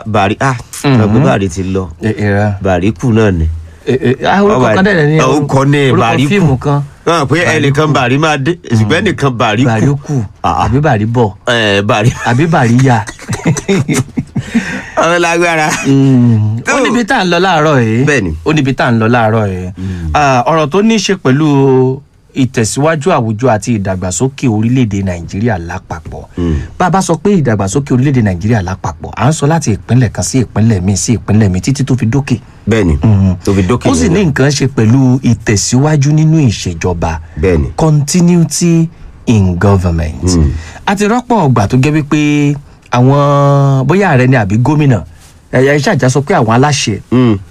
bàrí ah ọgbẹ bàrí ti lọ ìrà bàrí kù náà ni. orúkọ kan dẹ̀ ní orúkọ ní orúkọ bàrí kù fíìmù kan wọn pé ẹnìkan bàrí máa dé ṣùgbọ́n ẹnìkan bàrí bàrí kù kù Ah. àbí bàrí bọ̀ ẹ bàrí àbí bàrí yà. ọ̀rọ̀ lágbára. ó níbi tá à ń lọ láàárọ̀ yìí Bẹ́ẹ̀ni. ó níbi tá à ń lọ láàárọ̀ yìí Ah, ọ̀rọ̀ tó ní í ṣe pẹ̀lú ìtẹ̀síwájú àwùjọ àti ìdàgbàsókè orílẹ̀-èdè nàìjíríà lápapọ̀ bá a bá sọ pé ìdàgbàsókè orílẹ̀-èdè nàìjíríà lápapọ̀ à ń sọ láti ìpínlẹ̀ kan sí ìpínlẹ̀ míì sí ìpínlẹ̀ míì títí tó fi dókè bẹ́ẹ̀ni tó fi dókè ó sì yẹn ní náà. nǹkan ṣe pẹ̀lú ìtẹ̀síwájú nínú ìṣèjọba Bẹ́ẹ̀ni. continuity in government a ti rọ́pọ̀ ọgbà tó jẹ́ wípé àwọn bóyá ààrẹ ni àbí gómìnà ẹ̀yà iṣẹ́ àjà sọ pé àwọn aláṣẹ Mm.